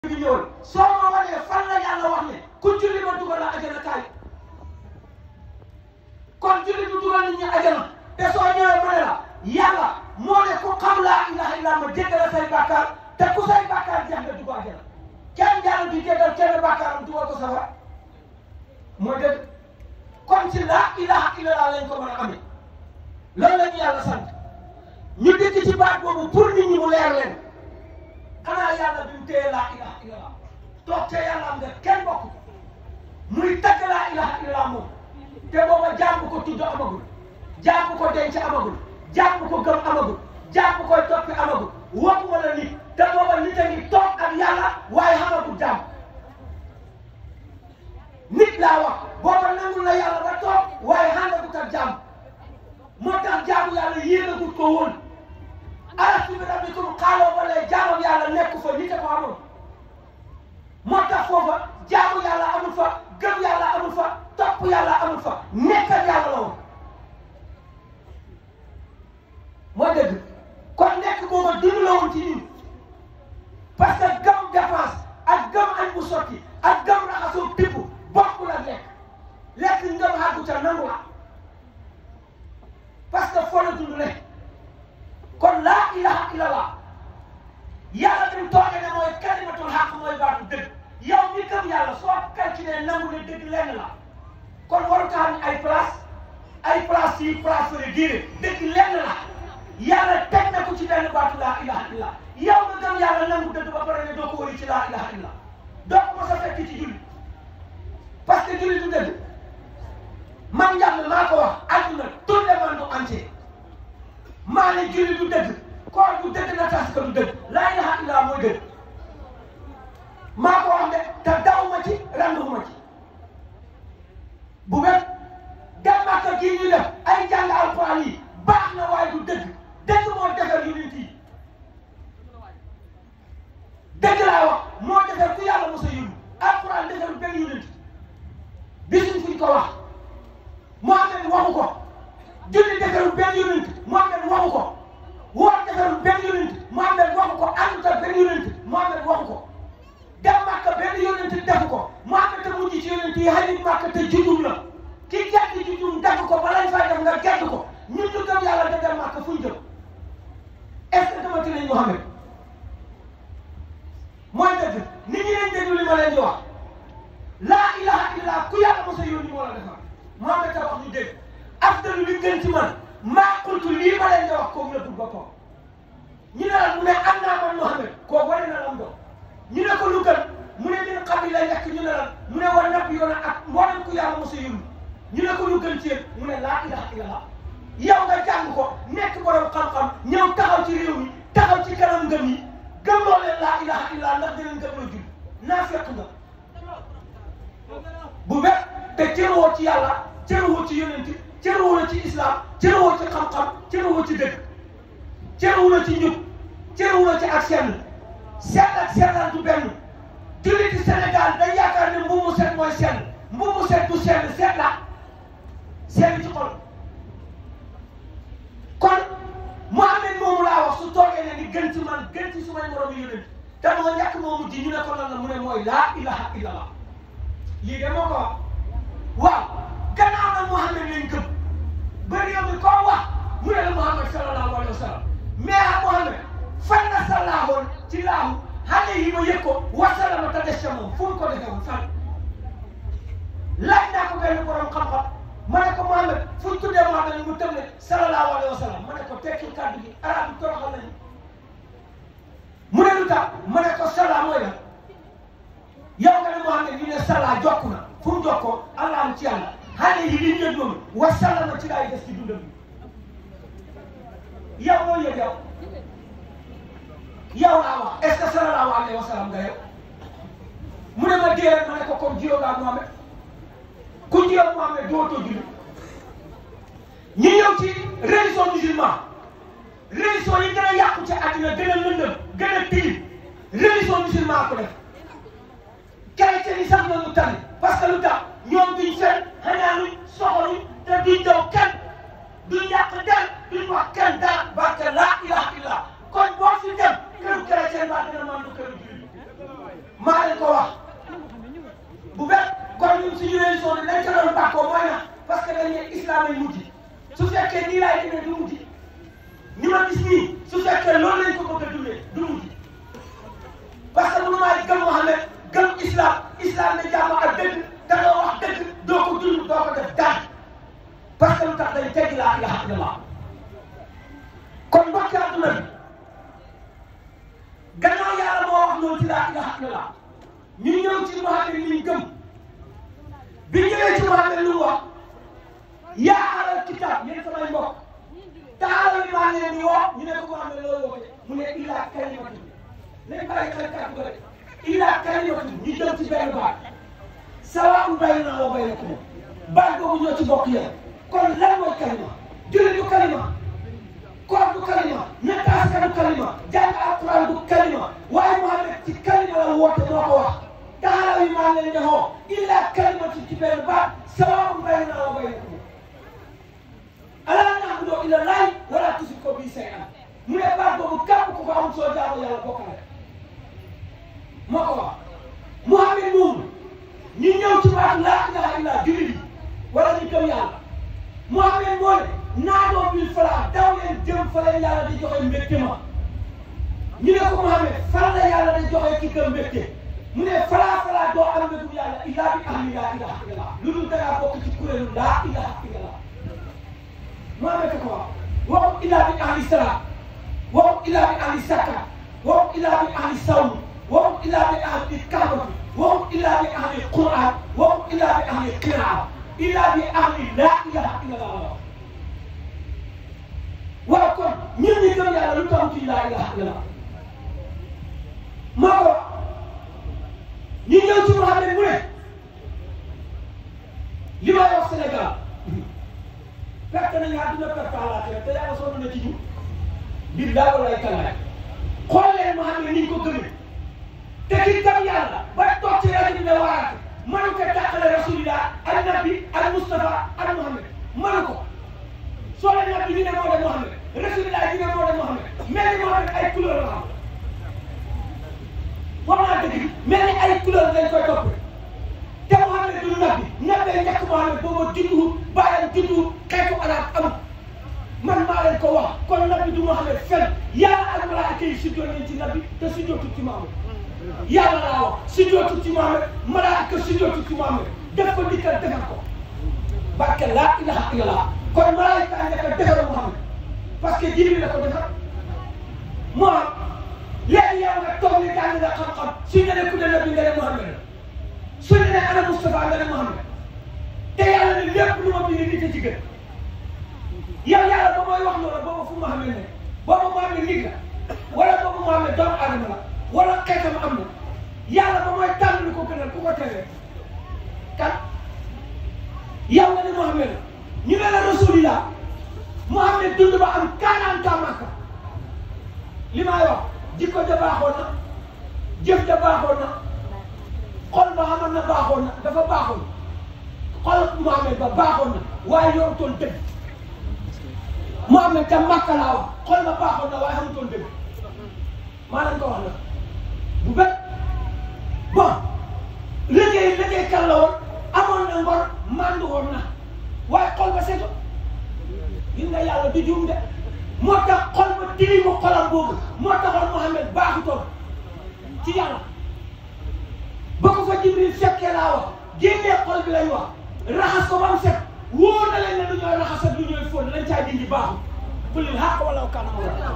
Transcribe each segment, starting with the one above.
bi ñëwal soo ma wanee fan la yàlla wax ne ku julli ma dugal la ajana kaay kon julli du dugal nit ñi ajana te soo ñëwee ma ne la yàlla moo ne ku xam laa ilaha illa ma jéggal say bàkkaar te ku say bàkkaar jeex nga dugg ajana kenn jàll di jéggal kenn bàkkaaram dugal ko safara mooy dëgg kon ci laa ilaha illallah lañ ko mën a amee loolu la ñu yàlla sant ñu dikk ci baat boobu pour nit ñi mu leer leen xanaa yàlla bi mu téye laa ilaha illallah toog te yàlla am nga kenn bokk muy tagg laa ilaha illallah moom te booba jaam bu ko tudd amagul jaam bu ko denc amagul jaam bu ko gëm amagul jaam bu koy toppi amagul wax wala nit te booba nit a ngi toog ak yàlla waaye xamagul jaam nit laa wax booba nangul na yàlla ba toog waaye xàndagut ak jaam moo tax jaamu yàlla yéegagut ko woon alastu bi rabbikum xaaloo ba lay jaamu yàlla nekk fa nit a ko amoon moo tax foofa jaamu yàlla amul fa gëm yàlla amul fa topp yàlla amul fa nekk ak yàlla la woon moo dëgg kon nekk booba dund la woon ci ñun parce que gëm dépense ak gëm añ bu sotti ak gëm raxasoo tibb bokkul ak lekk lekk ngëm xàggu ca nangu la parce que foo la dund ne kon laa ilaha illallah yàlla bi mu toogee ne mooy kalimatul xaq mooy baatu dëgg yow mi gëm yàlla soo calculé nangu ne dëgg lenn la kon waru tax ni ay place ay place yi place fële diire dëgg lenn la yàlla teg na ko ci benn baatu laa ilaha illallah yow nga gëm yàlla nangu dëgg ba pare ne doo ko wëri ci laa ilaha illallah doo ko mos a fekk ci julli parce que julli du dëgg man njàmm maa ko wax àdduna tout le monde entier maa ne julli du dëgg koor du dëgg na tas ko du dëgg laa ilaha illallah mooy dëgg maa ko wax de te daw ma ci randu ma ci bu wér dem Makka gii ñu def ay jàng alquran yi baax na waaye du dëgg dëgg moo defar yonent yi dëgg laa wax moo defar ku yàlla mos a yóbbu alquran defar benn yonent bisuñ fuñ ko wax Muhammad waxu ko julli defarul benn yonent Muhammad waxu ko woor defarul benn yonent Muhammad waxu ko àndut ak benn yonent Muhammad waxu ko dem Makka benn yonent defu ko Muhammad te mujj ci yonent yi xarit Makka te juddum la ki gedd juddum def ko ba lañ fay def nga gedd ko ñun ñu gëm yàlla da dem Makka fuñ jëm est ce que dama nañ Muhammad mooy dëgg nit ñi leen déglu li ma leen di wax laa ilaha illa ku yàlla mos a yónni moo la defar Muhammad ta wax ñu dégg afdalu li gën ci man maa qultu lii ma leen di wax kooku la dugg boppam ñu ne la mu ne am naa man Muhammad kooku wane na lam doon ñu ne ko lu gën mu ne min qabli la njëkk ñu ne la mu ne war napp yoon ak mboolem ku yàlla mos a yónni ñu ne ko lu gën ci yéen mu ne laa ilaha illallah yow nga jàng ko nekk borom xam-xam ñëw taxaw ci réew mi taxaw ci kanam ngëm yi gëmloo leen laa ilaha illallah ndax dinañ gëm la jul naa fekk nga bu wér te cërwoo ci yàlla cërwoo ci yonent cërwoo la ci islam cërwoo ci xam-xam cërwoo ci dëgg cërwoo la ci njub cërwoo la ci ak sell sell ak sellal du benn julliti Sénégal dañ yaakaar ne mbuumu set mooy sell mbuumu set du sell set la sell ci xol kon Muhammad moomu laa wax su toogee ne ni gën ci man gën ci sumay moroom yi yonent te moo ñàkk moomu ji ñu ne ko lan la mu ne mooy laa ilaha illallah lii de moo ko wax waaw gannaaw na Muhammad lañ gëm ba réew mi koo wax mu ne la Muhammad sallallahu alayhi wa sallam mais ah Muhammad fan la sallaahoon ci laahu xale yi ma yëg ko wasalama te des ca moom fu mu ko defee woon fan laaj naa ko benn borom xam-xam ma ne ko Muhammad fu ñu tuddee Muhammad mu tëb ne sallallahu alayhi wa sallam ma ne ko tekkil kàddu gi arab yi toroxal nañu mu ne lu tax ma ne ko salla mooy la yow nga ne Muhammad ñu ne salla jokk na fu mu jokkoo allah am ci yàlla xale yi li ñu yëg noonu wasallama ci laay des ci dundam bi yow moo yëg yow yow laa wax est ce que sallallahu alayhi wa sallam nga yow mu ne ma déedéet ma ne ko comme jiyoo ngaa Muhammad ku jiyoo Muhammad dootoo julli ñu ñëw ci religion musulman religion yi gën a yàqu ci àddina gën a lëndëm gën a tilim religion musulman ko def chrétien yi sax noonu tane parce que lu tax ñoom duñ fen xanaanuñ soxoruñ te duñ daw kenn duñ yàq der duñ wax kenn dara barke laa ilaha illa kon boo fi dem këru chrétien baa dina mën du këru jullit suñu religion bi dañ ko doon bàkkoo mooy na parce que dañ ne islam ay mujj su fekkee nii laay demee du mujj ni ma gis nii su fekkee loolu lañ ko bëgg a dundee du mujj parce que mënu maa gëm Muhammad gëm islam islam ne jàmm ak dëgg da nga wax dëgg doo ko dund doo ko def dara parce que lu tax day teggi laa ilaha illallah kon mbokki àdduna bi gannaaw yàlla moo wax loolu ci laa ilaha illallah ñu ñëw ci Muhammad li ñu gëm bi ñëwee ci Muhammad lu mu wax yaa alal kitaab yéen samay mbokk taala bi maa leen di woo ñu ne ko Muhammad loolu woote mu ne illaa kalimatu nañ bàyyi xel kàddu ko rek illaa kalimatu ñu jëm ci benn baat sawaa'un baynanaa wa baynakum baat boobu ñoo ci bokk yéen kon lan mooy kalima julli du kalima koor du kalima ñettaas du kalima jàng alquran du kalima waaye Muhammad ci kalima la woote moo ko wax taala bi maa leen di woo illaa kalimatu ci benn baat sawaa'un baynanaa wa baynakum alaa na'budu illa llaah wa laa tushriku bihi shay'an mu ne baat boobu képp ku ko am soo jaamu yàlla bokk na moo ko wax Muhammad moomu ñu ñëw ci baat laa ilaaha illa jullit yi wala ñu gëm yàlla Muhammad moo ne naadoo bil falaa daw leen jëm fa leen yàlla di joxe mbégte ma ñu ne ko Muhammad fan la yàlla di joxe ki gëm mbégte mu ne falaa falaa doo am mbégum yàlla illaa bi ahli laa ilaaha illallah lu dul dangaa bokk ci kuréelu laa ilaaha illallah Muhammad ko wax waxut illaa bi ahli salaat waxut illaa bi ahli sakka waxut illaa bi ahli sawm waxut illaa bi ahli kaabati waxut illaa bi ahli qur'an waxut illaa bi ahli qiraa illaa bi ahli laa ilaha illallah waaw kon ñun ñi gëm yàlla lu tax ci laa ilaha illallah maa ko ñu ñëw ci Muhammad mu ne li may wax Sénégal perte nañu àdduna perte àllaaxira te yàlla sonn na ci ñu biir daa wala ay kalaay xool leen Muhammad ni ñu ko gëmee te ki gëm yàlla ba toog ci rajo bi ne waaraate mënu ko tàqale rasulillah ak nabi ak Moustapha ak Muhammad mënu ko soo leen nabi ñu ne moo de Muhammad rasulillah ñu ne moo de Muhammad mel ni Muhammad ay couleur la xam wax naa dëgg mel ni ay couleur lañ koy topp te Muhammad du nabi nabee njëkk Muhammad booba judduwut bàyyam judduwut xeetu arab amut man maa leen ko wax kon nabi du Muhammad fen yàlla ak malaaka yi sujjoot nañ ci nabi te sujjootul ci Muhammad yàlla laa wax sujjootul ci Muhammad malaaka sujjootul ci Muhammad def ko dikkal defar ko barke laa ilaha illallah kon malaaka a njëkk a defar Muhammad parce que Jibril la ko defar moo léegi yow nga toog ni jàng nga xam-xam suñu ne ku ne nabi nga ne Muhammad la suñu ne ana Moustapha nga ne Muhammad te yàlla ne lépp lu ma bind nit a ci gën yow yàlla ba mooy wax loolu boobu fu Muhammad ne boobu Muhammad nit la wala boobu Muhammad doomu aadama la wala xeetam am na yàlla ba mooy tànn lu ko gënal ku ko teree kan yow nga ne Muhammad la ñu ne la rasulillah Muhammad dund ba am 40 ans Makka li may wax jikko ja baaxoon na jëf ja baaxoon na xol ba xamoon na baaxoon na dafa baaxoon xol Muhammad ba baaxoon na waaye yorutoon dëgg Muhammad ca Makka laa wax xol ba baaxoon na waaye xamutoon dëgg maa leen ko wax nag bu bet bon liggéey liggéey kan la woon amoon na ngor màndu woon na waaye xol ba seetu gis nga yàlla du juum de moo tax xol ba tilimu xolam boobu moo taxoon Muhammad baaxutoon ci yàlla ba ko fa Jibril fekkee laa wax génnee xol bi lay wax raxas ko ba mu set wóor na leen ne lu ñooy raxas ak lu ñooy fóon lañ caa dindi baaxul kulil xaq wala kana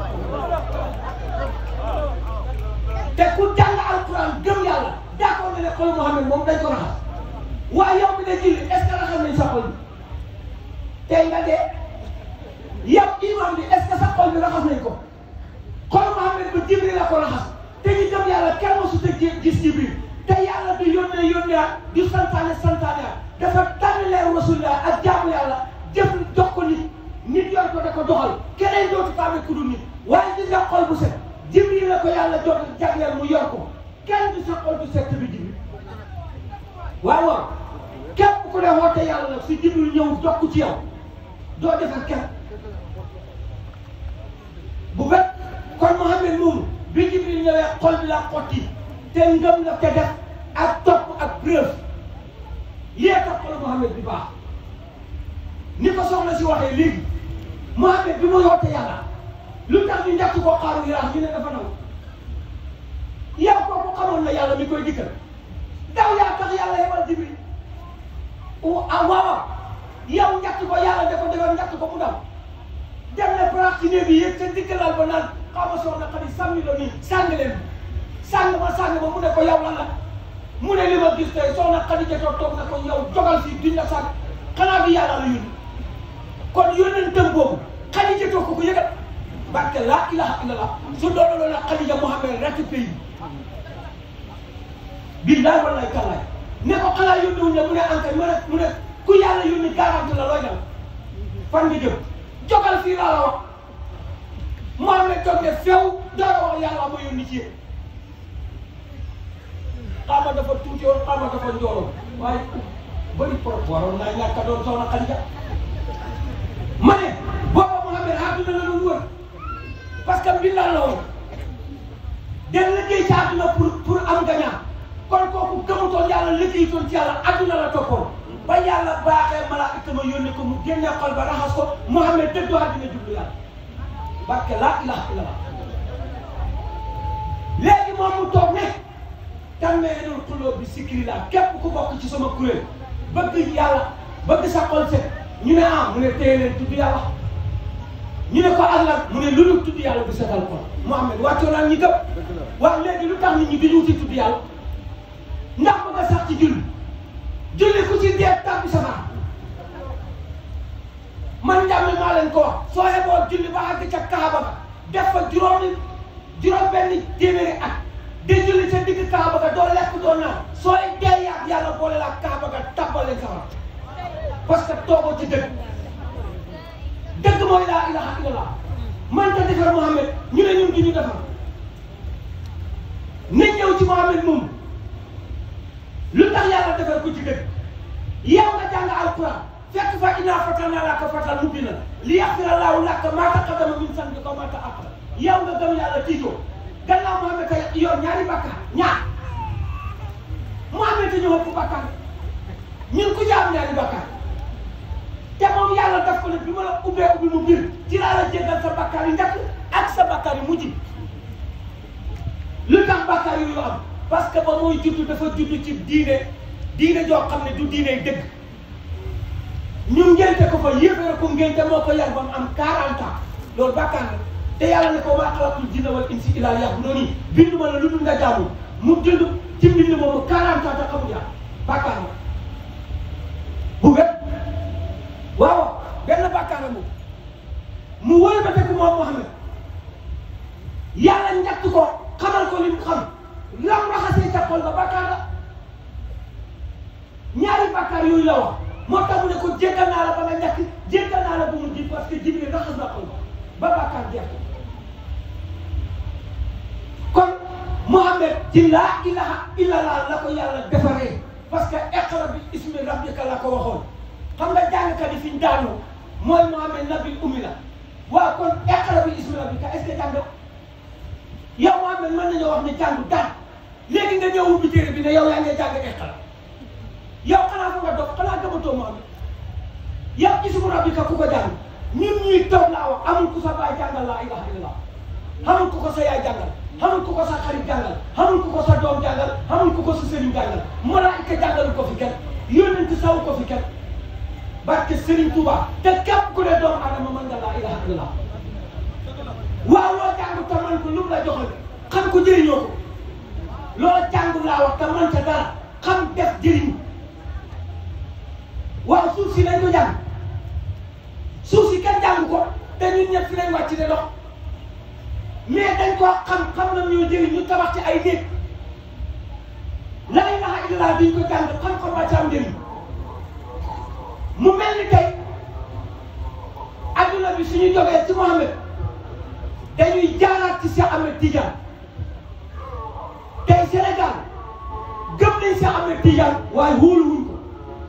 te ku jàng alquran gëm yàlla d'accord na ne xol Muhammad moom dañ ko raxas waaye yow mi ne julli est ce que raxas nañ sa xol bi tey nga dee yow imam bi est ce que sa xol bi raxas nañ ko xol Muhammad ba Jibril la ko raxas te ñu gëm yàlla kenn mosu te gis Jibril te yàlla du yónnee yónnee du santaane santaane dafa tànn leer rasulillah ak jaamu yàlla jëf jox ko nit nit yor ko da ko doxal keneen dootu tàmme ku dul nit waaye gis nga xol bu set Jibril la ko yàlla jox jagleel mu yor ko kenn du sa xol du set bi Jibril waaw waaw képp ku ne woote yàlla nag si Jibril ñëw jokk ci yow doo defar kenn bu bet kon Muhammad moomu bi Jibril ñëwee xol bi la xotti te ngëm la te def ak topp ak preuve lii tax xolu Mouhamed bi baax ni ko soxna si waxee léegi Mouhamed bi mu yoote yàlla lu tax ñu njëkk koo xaaru yaraax ñu ne dafa naw yow kooku xamoon na yàlla mi koy dikkal daw yaa tax yàlla yebal Jibril ah waaw yow njëkk ko yàlla da ko defal njëkk ko mu daw dem na barax ci néeg bi yëg ca diggalal ba naan xaw ma soxna xadi sàmmi la nii sàng leen sàng ma sàng ma mu ne ko yow lan la mu ne li ma gis tey soxna xadi jotoo toog na ko yow jogal fii duñ la sàng xanaa bi yàlla la yónni kon yónnentam boobu xadi jotoo ko ko yëgal barke laa ilaha illallah su doon loolu nag Xadija Muhammad rek pays bi billaay wallaay tallaay ne ko xanaa yónni wuñ la mu ne ankay mu ne mu ne ku yàlla yónni garanti la looy def fan nga jëm jogal fii laa la wax Muhammad toog ne feew dara wax yàlla ma yónni ci yéen xaama dafa tuuti woon xaama dafa njooloon waaye bëri pro waroon naa ñàkk a doon soxna Xadija ma ne booba Muhammad àdduna la doon wër parce que mbindaan la woon den liggéey ci àdduna pour pour am gañaa kon kooku gëmutoon yàlla liggéeyutoon ci yàlla àdduna la toppoon ba yàlla baaxee malaaka ma yónni ko mu génne xol ba raxas ko Muhammad dëddu àddina jublu yàlla barke laa ilaha illallah léegi moom mu toog ne tanmeelul xulóo bi sikiri laa képp ku bokk ci sama kuréel bëgg yàlla bëgg sa xol set ñu ne ah mu ne téye leen tudd yàlla ñu ne ko ak lan mu ne lu dul tudd yàlla du setal ko Mouhamed wàccoo naan ñi gëm waaw léegi lu tax nit ñi duñu wuti tudd yàlla ndax bëgg a sax ci julli julli ku ci dee tàbbi safara man njàmme maa leen ko wax soo yeboo julli ba àgg ca Kaaba ga def fa juróomi juróom benn téeméeri at di julli ca digg Kaaba ga doo lekk doo naan sooy dee yaat yàlla boole la Kaaba ga tàbbal leen safara parce que toogoo ci dëgg dëgg mooy laa ilaha illallah man ta defar Mouhamed ñu ne ñun du ñu defar nañ ñëw ci Mouhamed moom lu tax yàlla defar ko ci dëgg yow nga jàng alquran fekk fa innaa fatanaa laka fatan mubiinan li yaxfira laahu laka maa taqaddama min zanbika wa maa ta'akhkhara yow nga gëm yàlla tiitoo gannaaw Mouhamed ka yor ñaari bakkaar ñaar Mouhamed te ñëw ëpp bakkaar ñun ku jaam ñaari bakkaar te moom yàlla daf ko ne bi ma la ubbee ubbi mu biir ci laa la jéggal sa bakkaar yi njëkk ak sa bakkaar yi mujj lu tax bakkaar yooyu am parce que ba muy judd dafa judd ci diine diine joo xam ne du diine dëgg ñu ngénte ko fa yéefare ko ngénte moo ko yar ba mu am 40 ans loolu bakkaar la te yàlla ne ko maa xalaqtul jinna wal insa illaa liya'buduun bindu ma la lu dul nga jaamu mu dund ci mbind moomu 40 ans te xamul yàlla bakkaar la bu wér waaw benn bàkkaara moom mu wëlbateeku moom Mouhamed yàlla njëkk ko xamal ko li mu xam lam raxasee ca xol ba bàkkaar la ñaari bàkkaar yooyu la wax moo tax mu ne ko jéggal naa la ba nga njëkk jéggal naa la bu mu ji parce que Jibril raxas na xol ba ba bàkkaar jeex kon Mouhamed ci laa ilaha illallah la ko yàlla defaree parce que iqra bi ismi rabbika la ko waxoon xam nga jàngkat yi fi ñu daanoo mooy Mouhamed nabil ummi la waaw kon iqra bi ismi rabbika est-ce que jàng yow Mouhamed mën nañoo wax ne jàng daan léegi nga ñëw ubbi téere bi ne yow yaa ngi jàng iqra yow xanaa fa nga dox xanaa gëmatoo Mouhamed yow ismu rabbika ku ko jàng ñun ñuy toog laa wax amul ku sa baay jàngal laa ilaha illallah amul ku ko sa yaay jàngal amul ku ko sa xarit jàngal amul ku ko sa doom jàngal amul ku ko sa sëriñ jàngal malaayika jàngalu ko fi kenn yónnent saw ko fi kenn barke Serigne Touba te képp ku ne doomu adama mën nga laa ilaha illallah waaw loo jàng te man ko lu mu la joxal xam ko jëriñoo ko loo jàng laa wax te man ca dara xam def jëriñ waaw suuf si lañ ko jàng suuf si kenn jàng ko te ñun ñëpp fi lañ wàcc ne dox mais dañ koo xam xam na ñoo jëriñ ñu tabax ci ay néeg la ilaha illallah duñ ko jàng xam-xam wàcc am njëriñ mu mel ni tey adduna bi suñu jógee ci Mouhamed dañuy jaaraat ci Cheikh Ahmed Tidiane tey Sénégal gëm nañ Cheikh Ahmed Tidiane waaye wóoluwuñ ko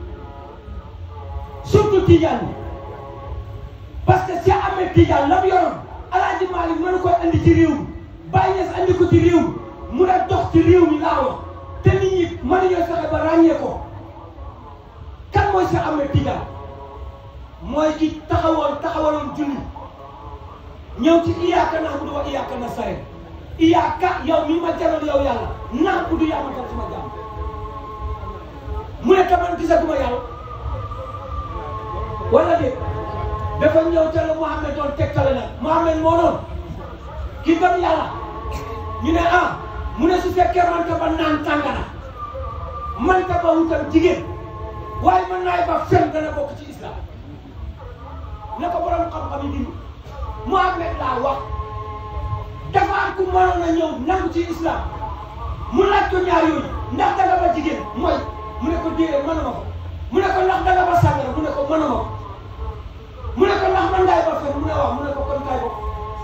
surtout Tidiane bi parce que Cheikh Ahmed Tidiane la mu yoroon Alaaji Malick mënu koy andi ci réew mi Baye Niass andi ko ci réew mi mun a dox ci réew mi laa wax te nit ñi mënuñoo fexe ba ràññee ko Cheikh Ahmed Tidiane mooy ki taxawoon taxawaloon julli ñëw ci iyaaka na'budu wa iyaaka nasta'iin iyaaka yow mi ma jaral yow yàlla na'budu yaa ma dal sama jaam mu ne taman gisaguma yàlla wala de dafa ñëw ca la Mouhamed doon tegtale nag Mouhamed moo noonu ki gëm yàlla ñu ne ah mu ne su fekkee manta ba naan tàngana manta ba wutal jigéen waaye mën naay ba fen dana bokk ci islam ne ko borom xam-xam yi dindi Mouhamed laa wax dafa am ku mënoon a ñëw nangu ci islam mu laaj ko ñaar yooyu ndax danga ba jigéen mooy mu ne ko déedéet mënuma ko mu ne ko ndax danga ba sàngara mu ne ko mënuma ko mu ne ko ndax man ngaay ba fen mu ne waaw mu ne ko kon kaay bokk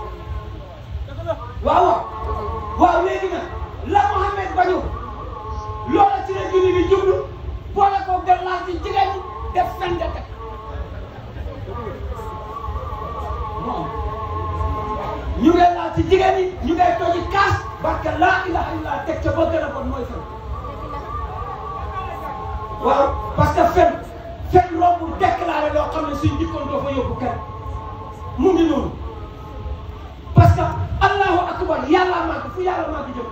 waaw waaw waaw léegi nag la Mouhamed bañu loola ci la julli di jublu boole ko dem laal ci jigéen ñi def fen de teg moom ñu ngay laal ci jigéen ñi ñu ngay toji kaas barke laa ilaha illa teg ca ba gën a bon mooy fen waaw parce que fen fen rombu déclaré loo xam ne suñ dikkoon doo fa yóbbu kenn mu ngi noonu parce que allahu akbar yàlla màgg fu yàlla màgg jëm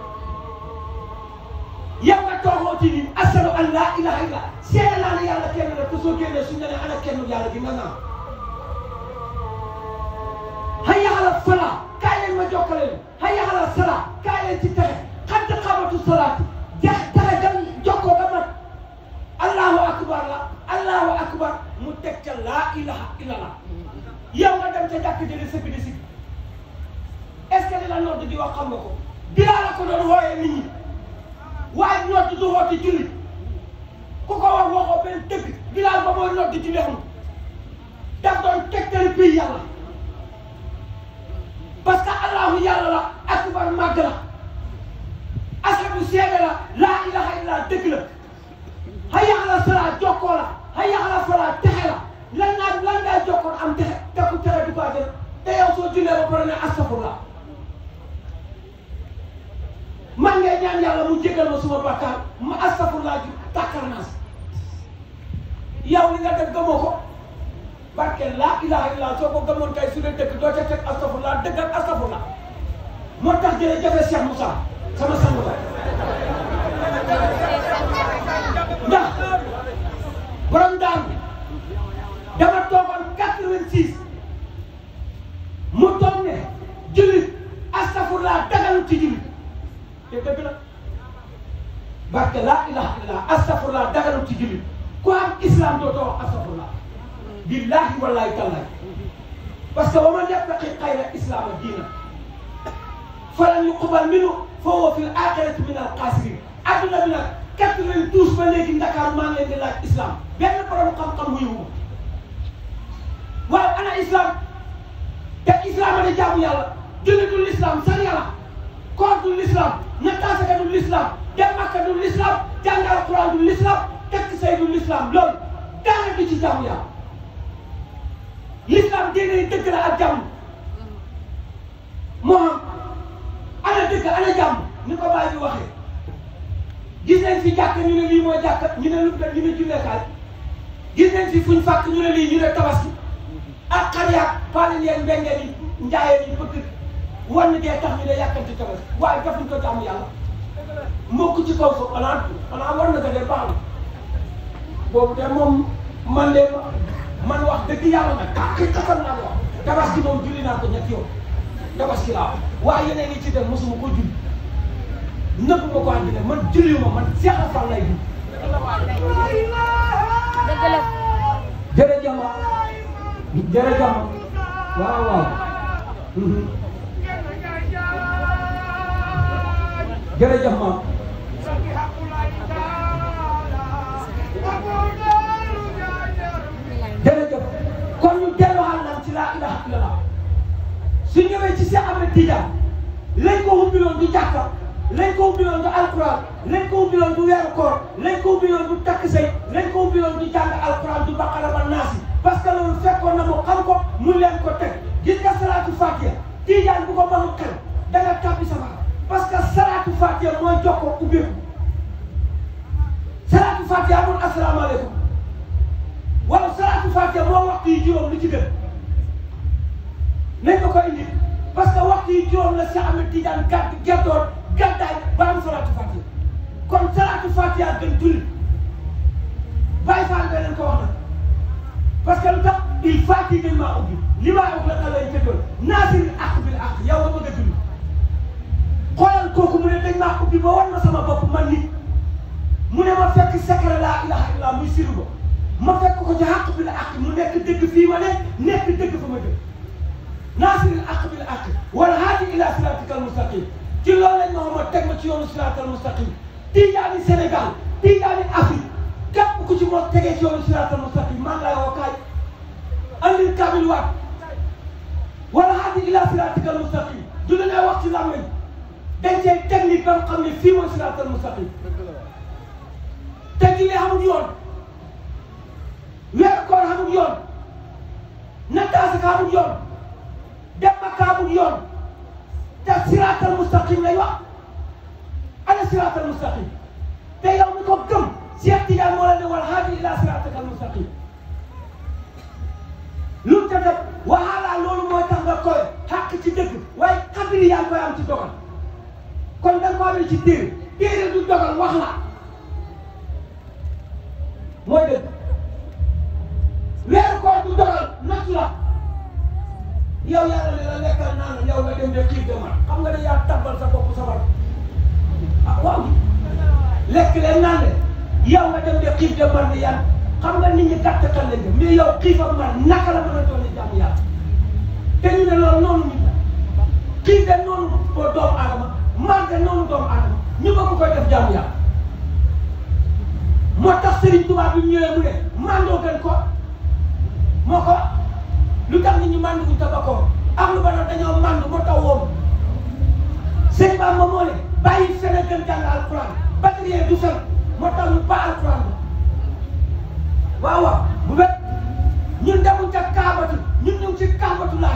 yow nga toogoo ci ni asadu an laa ilaha illa seede naa ne yàlla kenn la te soo génnee suñ ne ne ana kenn yàlla gi nga naan hayya ala falaa kaay leen ma jokkale leen hayya ala salaa kaay leen ci texe xadd xamatu salaati jeex texe dem jokkoo ba mat allahu akbar la allahu akbar mu teg ca laa ilaha illallah yow nga dem ca jàkk jële sëgg di sigg est-ce que li la nodd di wax xam nga ko bilaa la ko doon wooyee nit ñi waaye nodd du woote julli ku ko wax waxoo benn dëgg bilaa ba mooy nodd ci lexum daf doon tegtali bii yàlla parce que allahu yàlla la akbar màgg la asadu seede la laa ilaha illa dëgg la hayya ala salaa jokkoo la hayya ala falaa texe la lan naa lan ngaa jokkoon am texe te ku texe du ko jël te yow soo jullee ba pare ne astafurlah man ngay ñaan yàlla mu jégal ma suma bakkaar ma astafurlah ji tàkkar naa si yow li nga def gëmoo ko barke laa ilaha illa soo ko gëmoon kay su dee dëgg doo ca teg astafurlah dëgg ak astafurlah moo tax jërëjëf Cheikh Moussa sama sang ba ndax borom daan bi dama toogoon quatre-vingt-six mu toog ne jullit astafurlah dagalu ci jullit te dëgg la barke laa ilaha illallah astafurlah dagalu ci jullit ku am islam dootoo wax astafurlah billahi wallahi tallahi parce que wa man yattaqi xayra islama diina falan yuqbal minhu fa huwa fi l axirati min al xaasirin adduna bi nag quatre-vingt-douze ba léegi Ndakaaru maa ngi leen di laaj islam benn borom xam-xam wuyu ko waaw ana islam te islam a ne jaamu yàlla julli du l'islam sar yàlla koor du l'islam nattaasaka du l'islam dem makka du l'islam jàng alquran du l'islam tekki say du l'islam loolu daana du ci jaamu yàlla l'islam diine dëgg la ak jàmm moo xam ana dëgg ana jàmm ni ko bàyyi bi waxee gis nañ fi jàkk ñu ne lii mooy jàkk ñu ne lu ñu ne julleekaay gis nañ fi fuñ fàkk ñu ne lii ñu ne tabaski ak xar yaag paalin yeeg mbengeen yi njaayeen yi bëgg wan dee tax ñu ne yàkkanti tabaski waaye defuñ ko jaamu yàlla mokk ci kaw fa xanaa xanaa war na ko de baax na boobu de moom man de man wax dëgg yàlla nag ah kii xatal naa ko wax tabaski moom julli naa ko ñetti yoon tabaski laa waaye yeneen yi ci dem mosuma ko julli nëbb ma ko àddina man julli ma man Seex Fall lay dugg. dëgg la. jërëjëf ma jërëjëf ma waaw waaw. jërëjëf ma. jërëjëf kon ñu delluwaat naan ci laa ilaha illallah su ñëwee ci Seex Ahmed Tidiane lañ ko ubbiloon du jàkka lañ ko ubbiloon du alquran lañ ko ubbiloon du weeru koor lañ ko ubbiloon du takk say lañ ko ubbiloon du jàng alquran du baqara ba naasi parce que loolu fekkoon na mu xam ko mu leen ko teg gis nga salaatu fatiha Tidiane bu ko mënul xel da nga tàbbi safara parce que salaatu fatiha mooy jox ko ubbeeku salaatu fatiha amul asalaamaaleykum fatiha moo waxtu yi juróom lu ci gën nañ ma ko indi parce que waxtu yi juróom la Cheikh Ahmed Tidiane gàdd gertoon gàddaay ba am salaatu fatiha kon salaatu fatiha gën julli bàyyi faal beneen ko wax na parce que lu tax il fatiha dañ maa ubbi li maa wax la xale yi tëddoon naasiri ak bil ak yow nga bëgg a julli xoolal kooku mu ne dañ maa ubbi ba war ma sama bopp man nit mu ne ma fekk secret laa ilaha illa muy siru ba ma fekk ko ci àq bi la àq mu nekk dëgg fii ma ne nekk dëgg fa ma dëgg naasiril àq bi la àq wala haadi ila siratikal mustaqim ci loolu lañ ma xamoon teg ma ci yoonu siratal mustaqim tijaani Sénégal tijaani Afrique képp ku ci moo tegee ci yoonu siratal mustaqim maa ngi lay woo kaay andil kaamil waat wala haadi ila siratikal mustaqim du la ngay wax ci làmmiñ dañ cee technique ba nga xam ne fii mooy siratal mustaqim te julli amul yoon weeru koor amul yoon nattaasaka amul yoon dem Makka amul yoon te siraatal mustaqim lay wax ana siraatal mustaqim te yow mi ko gëm Cheikh Tidiane moo la ne wal haadi ila siraatakal mustaqim lu mu ca def waxaalaa loolu mooy tax nga koy xàq ci dëgg waaye xabiri yaa ngi koy am ci dogal kon da nga ko amee ci téere téere du dogal wax la mooy dëgg weeru koor du dogal nattu la yow yàlla ne la lekkal naan yow nga dem de xiif de mar xam nga ne yaa tabbal sa bopp sa bopp ah waaw lekk leen naan de yow nga dem de xiif de mar ni yàlla xam nga nit ñi gàtt kan lañ dem mais yow xiif ak mar naka la mën a doon jàmm yàlla te ñu ne loolu noonu nit la xiif de noonu doomu aadama mar de noonu doomu aadama ñu bëgg koy def jàmm yàlla moo tax Serigne Touba bi mu ñëwee mu ne mandoo gën ko moo ko lu tax nit ñi mandu ñu tabakoo ak lu ba doon dañoo mandu moo tax woom sëñ Ba ma moo ne bàyyi fen a gën jàng alquran batterie du fen moo tax ñu ba alquran ba waaw waaw bu bet ñun demuñ ca kaabatu ñun ñu ngi ci kaabatu laay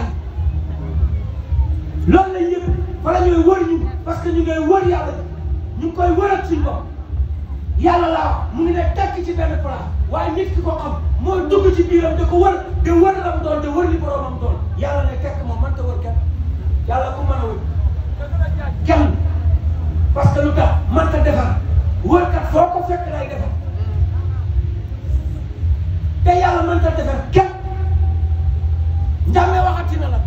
loolu lañ yëg fa la ñuy wër ñu parce que ñu ngay wër yàlla ñu ngi koy wër ak suñu bopp yàlla laa wax mu ngi ne tekk ci benn place waaye nit ki ko xam mooy dugg ci biiram da ko wër de wër la mu doon de wër li boromam doon yàlla ne tekk moom mënta wër kenn yàlla ku mën a wër kenn parce que lu tax mënta defar wërkat foo ko fekk lay defar te yàlla mënta defar kenn njàmme waxati na la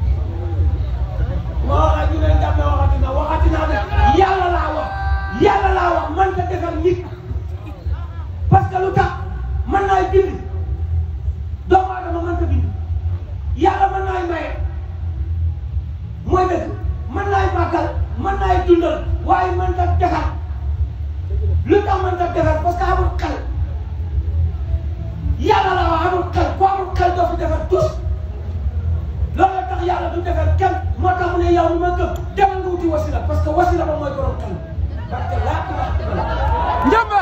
moo wax ñu ne njàmme waxati na waxati naa ne yàlla laa wax yàlla laa wax mënta defar nit parce que lu tax mën naay bind doomu aadama mënta bind yàlla mën naay maye mooy dëgg mën naay màggal mën naay dundal waaye mënta defar lu tax mënta defar parce que amul xel yàlla la wax amul xel ku amul xel doo fi defar tous loolu tax yàlla du defar kenn moo tax mu ne yow mi ma gëm demal nga wuti wasila parce que wasila ba mooy borom xel parce que laa ilaha illallah Njamba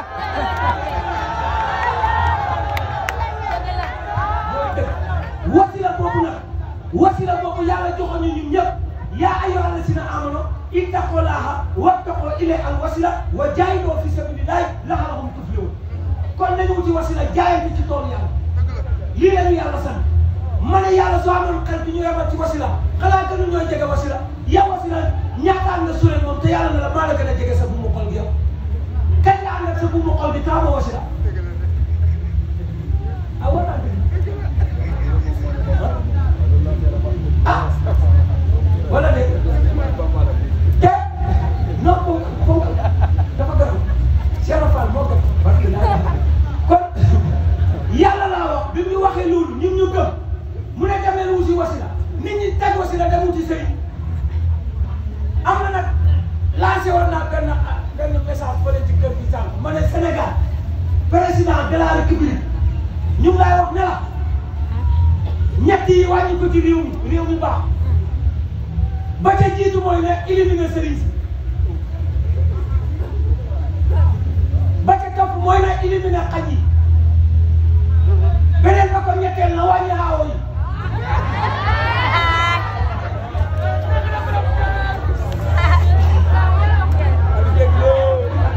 wasila boobu nag wasila boobu yàlla joxoon ñu ñun ñëpp yaa ayyuha alladina amanu ittaqullaha wattaqu ilayhi al wasila wa jaahidu fi sabilillahi la'allakum tuflihun kon nañu wuti wasila jaayante ci toolu yàlla lii la ñu yàlla sant ma ne yàlla soo amoon xel bi ñu yemal ci wasila xanaa gënu ñooy jege wasila yow wasila ñaataan nga sure moom te yàlla ne la maa la gën a jege sa bu mu xol gi yow kañ nga ànd ak sa bu mu xol gi taama wasila ah war naa ah wala de te non foofu foofu dafa gën Cheikh Fall moo gën parce que kon yàlla laa wax bi mu waxee loolu ñun ñu gëm mu ne dem leen wuti wasila nit ñi teg wasila dem wuti sëriñ am na nag lancé woon naa benn benn message fële ci kër gi sànq ma ne Sénégal président de la république ñu ngi lay wax ne la ñett yi wàññi ko ci réew mi réew mi baax ba ca jiitu mooy ne éliminer sëriñ si ba ca topp mooy ne éliminer xaj yi beneen ba ko ñetteel na wàññi xaawo yi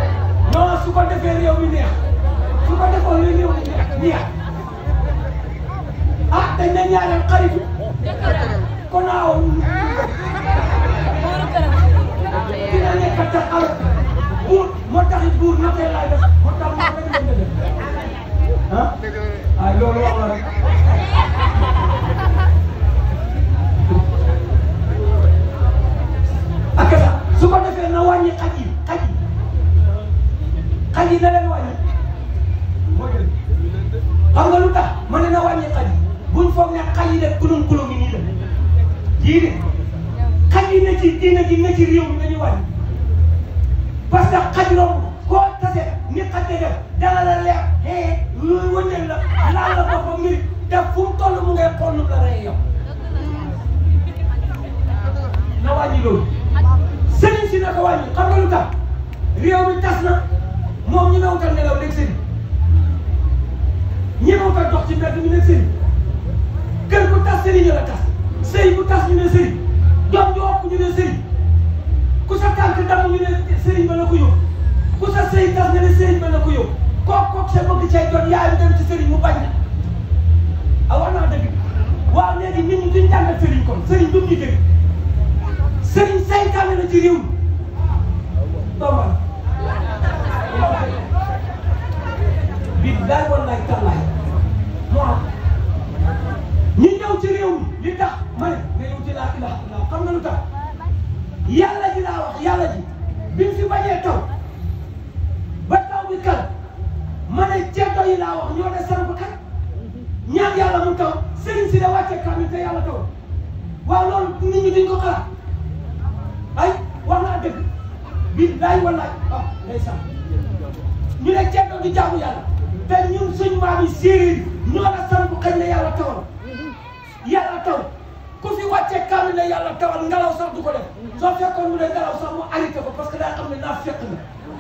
non su ko defee réew mi neex su ko defoon réew mi neex neex ah dañ ne ñaareel xaritu kon naaw dina nekk tax al buur moo tax it buur notee laay def moo tax moo bañ leen def ah ay loolu wax la rek ak sa su ko defee na wàññi xaj yi xaj yi xaj yi na leen wàññi moo jël xam nga lu tax ma ne na wàññi xaj yi buñ foog ne xaj yi def kulum kulum yi nii la yii de xaj yi ne ci diina ji ne ci réew mi nañu wàññi parce que xaj romb koo tase ni xaj de def dana la leer hee luy wëndeel la laal la boppam mbir te fu mu toll mu ngay xool nu la rey yow na wàññi loolu sëriñ si na ko wàññi xam nga lu tax réew mi tas na moom ñi ma wutal nelaw nekk sëriñ ñi ma wutal dox ci mbedd mi nekk sëriñ kër bu tas sëriñ la tas sëy bu tas ñu ne sëriñ doom ju ëpp ñu ne sëriñ ku sa tànk damm ñu ne sëriñ ba la ko yóbbu ku sa sëy tas nga ne sëriñ ba la ko yóbbu kook kook sa bëgg cay doon yaayam dem ci sëriñ mu bañ na ah wax naa dëgg waaw léegi nit ñi duñ jàngal sëriñ kon sëriñ du ñu dégg sëriñ saytaane la ci réew mi doomal bii daay wallaay tallaay moo am ñi ñëw ci réew mi li tax ma ne nga ñëw ci laa ilaha illallah xam nga lu tax yàlla ji laa wax yàlla ji bi mu fi bañee taw ba taw bi kal ma ne ceddo yi laa wax ñoo de samp kat ñaan yàlla mu taw sëriñ si de wàcce kaamil te yàlla taw waaw loolu nit ñi duñ ko xalaat ay wax naa dëgg bi laay wallaay ah ndeysaan ñu ne ceddo di jaamu yàlla te ñun suñ maam yi séeréer ñoo la samp xëy na yàlla tawal yàlla taw ku fi wàcce kaamil ne yàlla tawal ngelaw sax du ko def soo fekkoon mu ne ngelaw sax mu arrêté ko parce que daa xam ne naa fekk na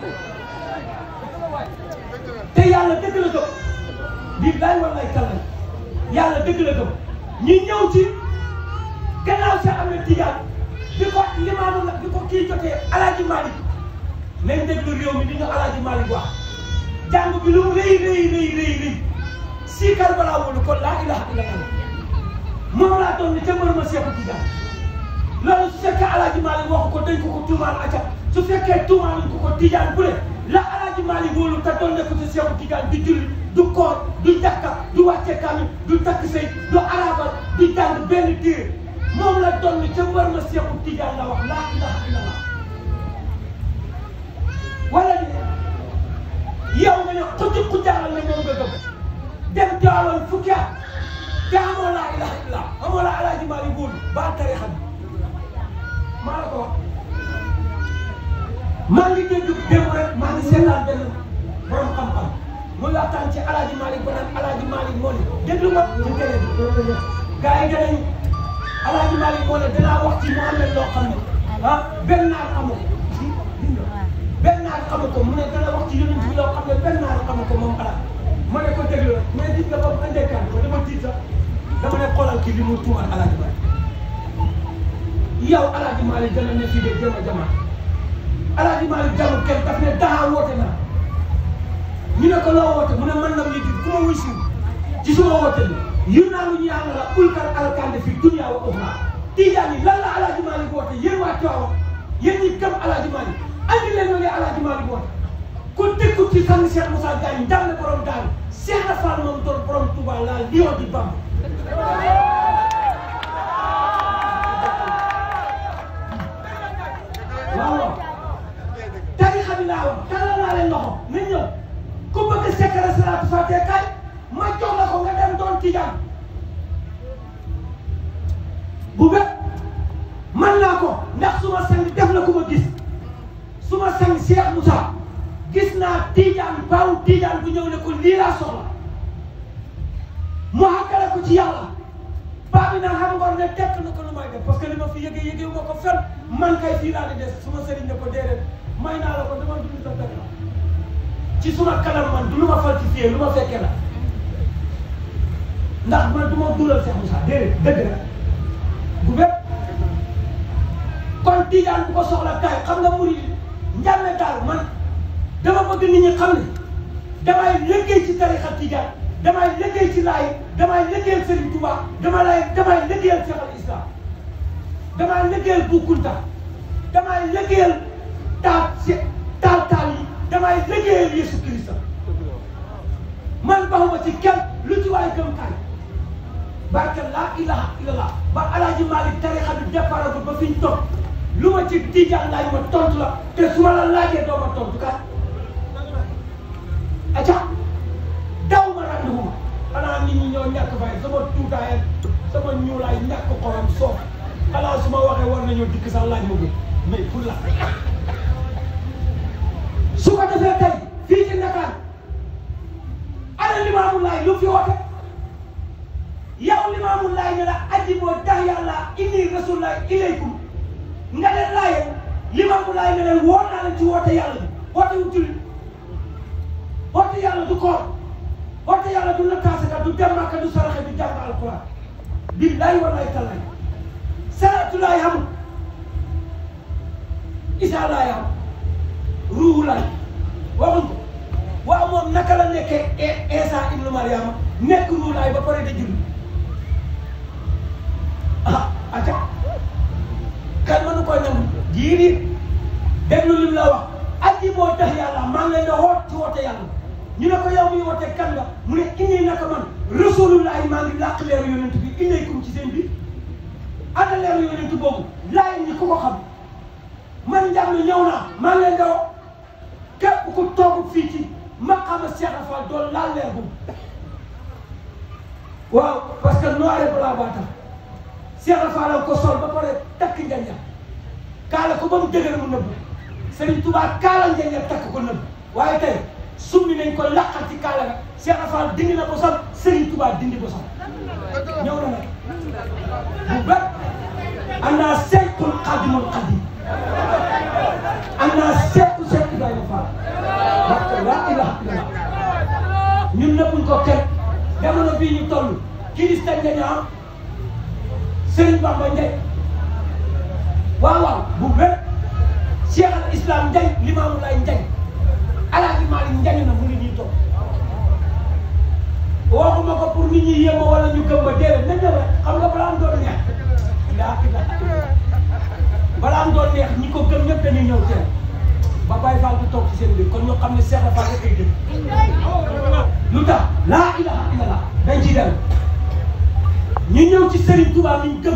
te yàlla dëgg la gëm bii laay wallaay tallay yàlla dëgg la gëm ñi ñëw ci gannaaw sa am na tijaan bi ko limaamu la bi ko kii jotee alaaji Malick nañ déglu réew mi di ñu alaaji Malick wax jàng bi lu mu rëy rëy rëy rëy rëy si Karbala wóolu kon laa ilaha illallah moom laa doon ne ca mbër ma Seexu Tijaan loolu su fekkee alaaji Malick waxu ko dañ ko ko tuumaal acca su fekkee tuumaal ko ko Tijaan bu ne la alaaji Malick wóolu te doon ne ko ci Seexu Tijaan du julli du koor du jàkka du wàcce kaamil du takk sëy du arabal du jàng benn téere moom la doon ne ca mbër ma Seexu Tijaan la wax laa ilaha illallah wala ni yow nga ne xuj xujaaral ne moom nga gëm dem Tiwaawan fukki at te amoo laa ilaha illallah amoo laa alaaji Malick wóolu ba tarixa bi maa la ko wax maa ngi dégg démb rek maa ngi seetaan benn borom xam-xam muy waxtaan ci alaaji Malick ba naan alaaji Malick moo ne déglu ma ci télé bi gars yi danañ alaaji Malick moo ne danaa wax ci Mouhamed loo xam ne ah benn naar xamu ko benn naar xamu ko mu ne dana wax ci yonent bi loo xam ne benn naar xamu ko moom alaaj ma ne ko déglu rek mais gis nga ba mu andee kan ko dama tiit sax dama ne xoolal kii li mu tuumal alaaji Malick yow alaaji Malick dana ne fii de jama jama alaaji Malick jamu kenn daf ne daa woote naa ñu ne ko loo woote mu ne man nam yëg ku ma wuy si ci suma woote bi yu naa lu ñu yàlla la ulkal alkande fi dunya wa uxra tijaan yi lan la alaaji Malick woote yéen waa Tiwaawan yéen ñi gëm alaaji Malick andi leen loolu alaaji Malick woote ku dëkku ci sang Cheikh Moussa Diagne ndam ne borom daal Cheikh Rafal moom doon borom Touba la lion di Bamba waaw waaw tarixa bi laa wax tàllal naa leen loxo nañ ñëw ku bëgg secret salaatu fàtte kay ma jox la ko nga dem doon tijaan bu bet man naa ko ndax su ma sang def na ku ma gis su ma sang Cheikh Moussa gis naa tijaan baawu tijaan bu ñëw ne ko lii laa soxla mu xàggale ko ci yàlla baa bi naan xam ngor ne tekk na ko lu may def parce que li ma fi yëgee yëgee ma ko fen man kay fii laa di des su ma sëriñ ne ko déedéet may naa la ko dama dund sa dëkk la ci suma kanam man du lu ma falsifié lu ma fekkee la ndax man du ma duulal Cheikh Moussa déedéet dëgg la bu bépp kon tijaan bu ko soxla kay xam nga muri njàmme daal man dama bëgg nit ñi xam ne damay liggéey ci tarixa tijaan damay liggéey ci laay damay liggéeyal Serigne Touba damay lay damay liggéeyal Cheikh al Islam damay liggéeyal Bou Kounta damay liggéeyal taal si taal taal yi damay liggéeyal Yesu Christa man baxuma ci kenn lu ci waay gëm kaay barke laa ilaha illallah ba alaaji Malick tarixa bi départ ba fi ñu toog lu ma ci tijaan laaj ma tontu la te su ma la laajee doo ma tontu kat aca daw ma randiwu ma xanaa nit ñi ñoo ñàkk fay sama tuutaay sama ñuulaay ñàkk xorom soof xanaa su ma waxee war nañoo dikk sax laaj ma gën mais pour la su ko defee tey fii ci Dakar ana Limaamu Laay lu fi woote yow Limaamu Laay ne la aji boo tax yàlla inni rasulullah ilaykum nga leen laajee Limaamu Laay ne leen woo naa leen ci woote yàlla bi woote wu julli woote yàlla du koor woote yàlla du lëkkaasaka du dem Makka du saraxe du jàng alquran billaay wallaay tallaay salaatu laay amul isa laay am ruuhu laay waxuñ ko waaw moom naka la nekkee Isa ibnu Mariama nekk ruuhu laay ba pare da julli ah aca kan mënu koy nangu jiiri déglu lim la wax aji moo tax yàlla maa ngi leen di woot ci woote yàlla ñu ne ko yow miy woote kan nga mu ne inni naka man rasulullahi maa ngi làq leeru yonent bi ilaykum ci seen bi ana leeru yonent boobu laay ñi ku ko xam man njàm ne ñëw naa maa ngi leen di woo képp ku toog fii ci maqama Cheikh Rafa doon laal leer boobu waaw parce que noir et blanc baa tax Cheikh Rafa la ko sol ba pare takk njanja kaala ko ba mu dëgër mu nëbb Serigne Touba kaala njanja takk ko nëbb waaye tey summi nañ ko laqal ci kaala ga Cheikh Rafa dindi na bosam Serigne Touba dindi bosam ñëw na nag bu bët am naa seykul xadimul xadim am naa seeku seek Ibrahima Fall parce que laa ilaha illallah ñun nëbbuñ ko kenn jamono bii ñu toll kirista nga am Serigne Bamba Ndiaye waaw waaw bu wér Cheikh al Islam Ndiaye Limaamu Laay Ndiaye Alaaji Maalik Ndiaye na mu ngi ñuy toog waxuma ko pour nit ñi yéema wala ñu gëm ma déedéet nañ dem rek xam nga balaa am doon neex ndaa ki balaa am doon neex ñi ko gëm ñëpp dañuy ñëw teew ba Baye Fall du toog ci seen biir kon ñu xam ne Cheikh Fall rek ay dëgg lu tax laa ilaha illallah dañ ciy dem ñu ñëw ci Serigne Touba mi ñu gëm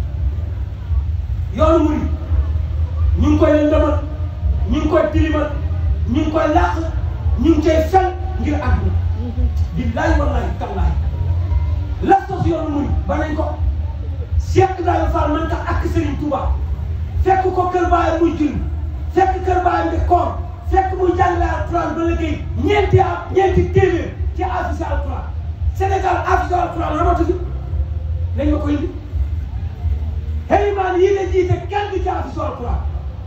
yoonu murid ñu ngi koy lëndëmal ñu ngi koy tilimal ñu ngi koy làq ñu ngi cay fel ngir àdduna billaay wallaay tallaay la sos yoonu murid ba nañ ko Cheikh Ibrahima Fall man tax ak Serigne Touba fekk ko kër baayam muy julli fekk kër baayam di koor fekk muy jàngale alquran ba liggéey ñeenti a ñeenti téeméer ci affiche alquran Sénégal affiche alquran ramatu fi lañ ma koy indi xëymaan yii la jiite kenn du ci affiche alquran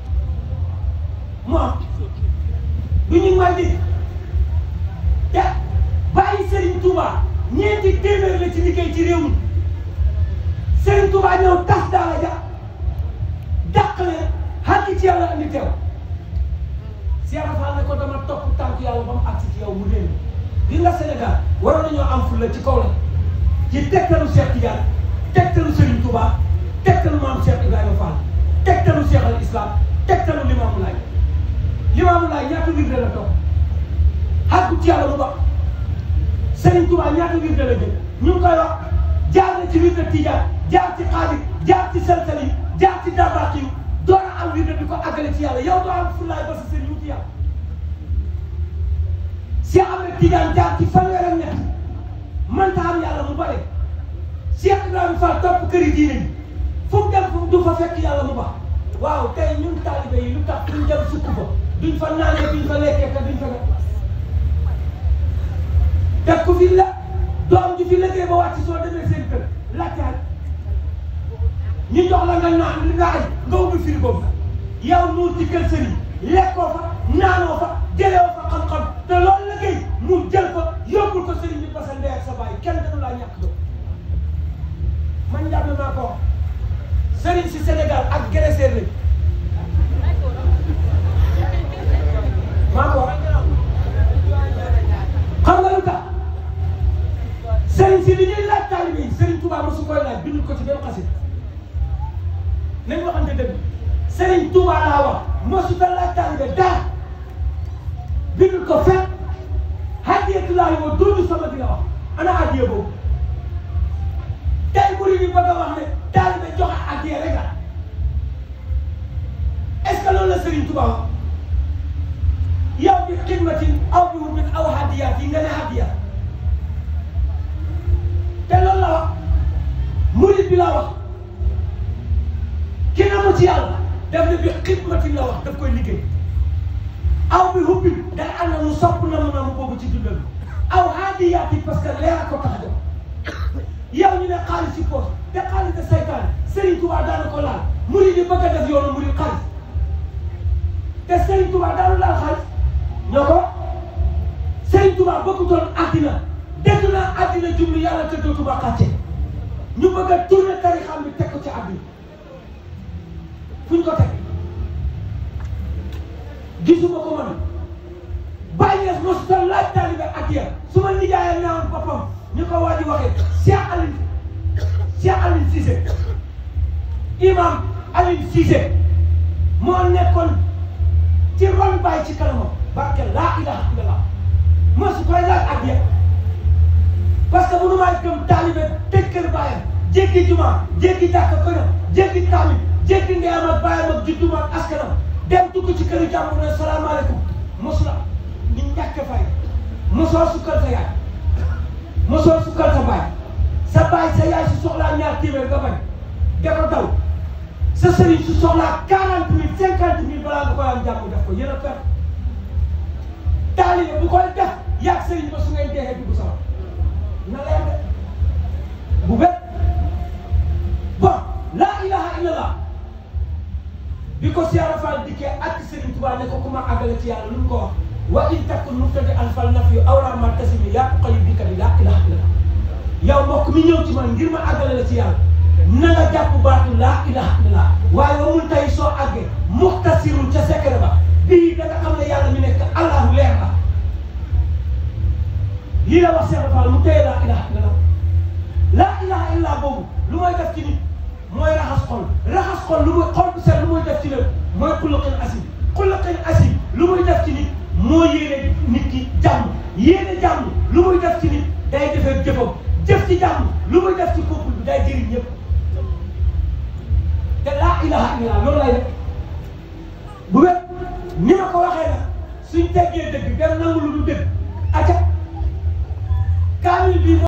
moom du ñu may di te bàyyi Serigne Touba ñeenti téeméer la ci liggéey ci réew mi Serigne Touba ñëw tas daara ja dàq leen xàgg ci yàlla andi teew Cheikh Fall ne ko dama topp tànk yàlla ba mu agsi ci yow mu réer gi nga Sénégal waroon nañoo am fulla ci kaw la ci tegtalu Cheikh Tidiane tegtalu Serigne Touba tegtalu maam Cheikh Ibrahima Fall tegtalu Cheikh al Islam tegtalu Limaamu Laay Limaamu Laay ñaata wirde la topp xàggu ci yàlla mu ba Serigne Touba ñaata wirde la jël ñu ngi koy wax jaar na ci wirde Tidiane jaar ci xaadir jaar ci salsali jaar ci dabaat yi door a am wirde di ko àggale ci yàlla yow doo am fullaay ba sa sëriñ wuti yàlla Cheikh Ahmed Tidiane jaar ci fanweer ak ñett mënta am yàlla mu bare Cheikh Ibrahima Fall topp këri diine yi fu mu dem fu du fa fekk yàlla mu baax waaw tey ñun taalibe yi lu tax duñ dem sukk fa duñ fa naanee duñ fa lekkee te duñ fa def def ko fi la doom ji fi liggéey ba wàcc soo demee seen kër laajtaal ñu jox la nga naan li nga aj nga ubbi frigo bi yow nuur ci kër sëriñ lekkoo fa naanoo fa jëlee fa xam-xam te loolu liggéey mu jël ko yóbbul ko sëriñ bi parce que ndey ak sa baay kenn dañu laa ñàkk doon man njàpp maa ko wax sëriñ si Sénégal ak Grèce lañ maa ko wax xam nga lu tax si li ñuy laaj taalibe yi Serigne Touba mosu koy laaj bindul ko ci benn xasit nañ waxante dëgg Serigne Touba laa wax mosu ta laaj taalibe dara bindul ko fekk hadiyatu laa yoo doodu sama di la wax ana hadiya boobu tey murid yi bëgg a wax ne taalibe joxe hadiya rek la est ce que loolu la Serigne Touba wax yow bi xidmatin aw bi wutin aw hadiyaat yi nga ne hadiya te loolu la wax murid bi la wax ki na mu ci yàlla daf ne bi xidmatin la wax daf koy liggéey aw bi hubbi day am na mu sopp na mu na mu boobu ci dundal aw hadiyaat yi parce que leer a ko tax a jox yow ñu ne xaalis ci poos te xaalis de saytaan Serigne Touba daana ko laal murid yi bëgg a def yoonu murid xaalis te Serigne Touba daanu laal xaalis ñoo ko Serigne Touba bëggutoon àddina dégg naa àddina jublu yàlla te dootuma xàcce ñu bëgg a tourner tarixam bi teg ko ci àddina fu ñu ko teg gisuma ko man bàyyi yees mosu ta laaj taalibe addiya su ma nijaayee neewoon boppam ñu ko waa ji waxee Cheikh Aline Cheikh Aline Cissé imam Aline Cissé moo nekkoon ci ron bàyyi ci kanamam barke laa ilaha illallah mosu koy laaj addiya parce que mënu maa gëm taalibe tëj kër baayam jéggi juma jéggi jàkka këram jéggi tamit jéggi ndeyam ak baayam ak judduma ak askanam dem dugg ci këru jàmbur ne salaamaaleykum mosu la ni ñàkk fay mosoo sukkal sa yaay mosoo sukkal sa baay sa baay sa yaay su soxlaa ñaar téeméer nga bañ dafa daw sa sëriñ su soxlaa quarante mille cinquante mille balaa nga koy am jàmm def ko yéen a perte taalibe bu koy def yaag sëriñ ba su ngay deexee dugg sama na leer de bu bet bon laa ilaha illallah bi ko Cheikh Fall dikkee ak Serigne Touba ne ko ku ma àggale ci yàlla lu mu ko wax wa in takun mubtadi alfal naf yu awra ma tasimi yaa xayu bi ka bi laa ilaha illallah yow mbokk mi ñëw ci man ngir ma àggale la ci yàlla na nga jàpp baatu laa ilaha illallah waaye wa mun tey soo àggee muxtasirul ca secret ba bii da nga xam ne yàlla mi nekk allahu leer la lii la wax Cheikh Fall mu téye laa ilaha illallah laa ilaha illallah boobu lu mooy def ci nit mooy raxas xol raxas xol lu muy xol bu set lu muy def ci nit mooy xuluqin asim xuluqin asim lu muy def ci nit moo yéene nit ki jàmm yéene jàmm lu muy def ci nit day defee jëfam jëf ci jàmm lu muy def ci couple bi day jëriñ ñëpp te laa ilaha illallah loolu lay def bu wér ni ma ko waxee nag suñ teggee dëgg dem nangu lu du dëgg acca kaamil bi